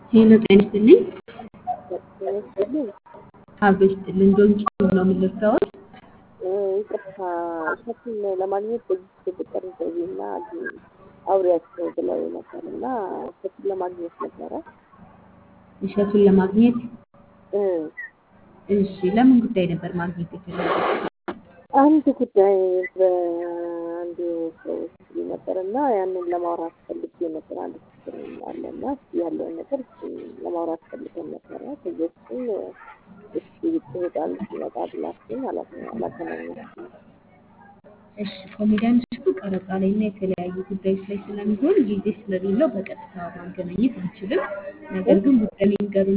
ሄሎ ጤና ይስጥልኝ። ይመስልኝ አብሮ ይስጥልኝ። ዶንኪ ነው የምንልከውት። ይቅርታ እሸቱን ለማግኘት በዚህ ቁጥር ደውዬና አውሪያቸው ብለው ነበር እና እሸቱን ለማግኘት ነበረ። እሸቱን ለማግኘት እ እሺ፣ ለምን ጉዳይ ነበር ማግኘት የፈለጉት? አንድ ጉዳይ በአንድ ሰው ሲል ነበር እና ያንን ለማውራት ፈልጌ ነበር። አንድ ችግር አለ እና እስኪ ያለውን ነገር እስኪ ለማውራት ፈልገን ነበረ። ከየሱም እስኪ ይጣል ሲመጣ ብላችን አላገናኛችም። እሺ፣ ኮሜዲያን እሸቱ ቀረጻ ላይ እና የተለያዩ ጉዳዮች ላይ ስለሚሆን ጊዜ ስለሌለው በቀጥታ ማገናኘት አንችልም። ነገር ግን ጉዳይ የሚንገሩ